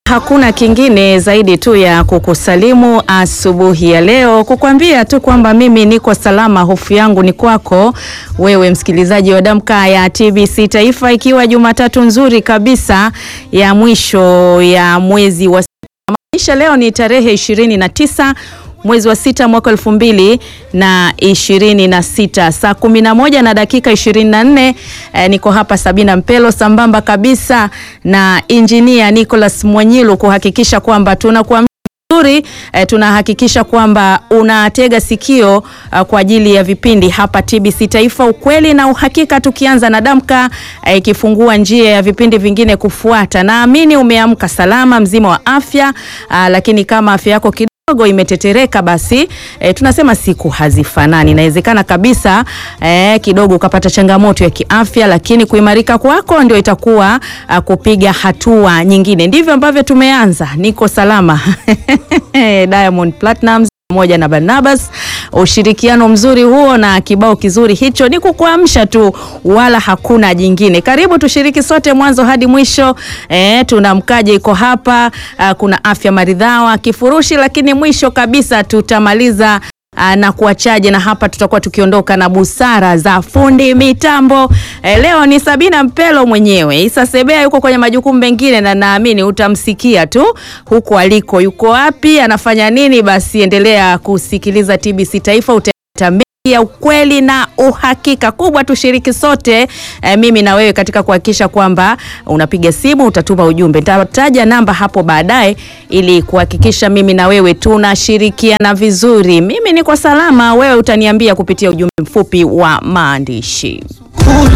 Hakuna kingine zaidi tu ya kukusalimu asubuhi ya leo, kukwambia tu kwamba mimi niko salama, hofu yangu ni kwako wewe msikilizaji wa Damka ya TBC Taifa, ikiwa Jumatatu nzuri kabisa ya mwisho ya mwezi wa maisha. Leo ni tarehe ishirini na tisa mwezi wa sita mwaka elfu mbili na ishirini na sita saa kumi na moja na dakika ishirini na nne. Eh, niko hapa Sabina Mpelo sambamba kabisa na injinia Nicholas Mwanyilu kuhakikisha kwamba tunakuwa nzuri eh, tunahakikisha kwamba unatega sikio uh, kwa ajili ya vipindi hapa TBC Taifa, ukweli na uhakika, tukianza na Damka ikifungua eh, njia ya vipindi vingine kufuata. Naamini umeamka salama mzima wa afya uh, lakini kama afya yako kidogo imetetereka basi e, tunasema siku hazifanani. Inawezekana kabisa e, kidogo ukapata changamoto ya kiafya, lakini kuimarika kwako ndio itakuwa a, kupiga hatua nyingine. Ndivyo ambavyo tumeanza. Niko salama Diamond Platnumz pamoja na Barnabas, ushirikiano mzuri huo na kibao kizuri hicho, ni kukuamsha tu, wala hakuna jingine. Karibu tushiriki sote mwanzo hadi mwisho. E, tuna mkaje iko hapa a, kuna afya maridhawa kifurushi, lakini mwisho kabisa tutamaliza Aa, na kuachaje na hapa tutakuwa tukiondoka na busara za fundi mitambo. E, leo ni Sabina Mpelo mwenyewe. Isa Sebea yuko kwenye majukumu mengine na naamini utamsikia tu huko aliko. Yuko wapi, anafanya nini? Basi endelea kusikiliza TBC Taifa utata ya ukweli na uhakika. Kubwa tushiriki sote e, mimi na wewe katika kuhakikisha kwamba unapiga simu, utatuma ujumbe. Nitataja namba hapo baadaye ili kuhakikisha mimi na wewe tunashirikiana vizuri. Mimi niko salama, wewe utaniambia kupitia ujumbe mfupi wa maandishi.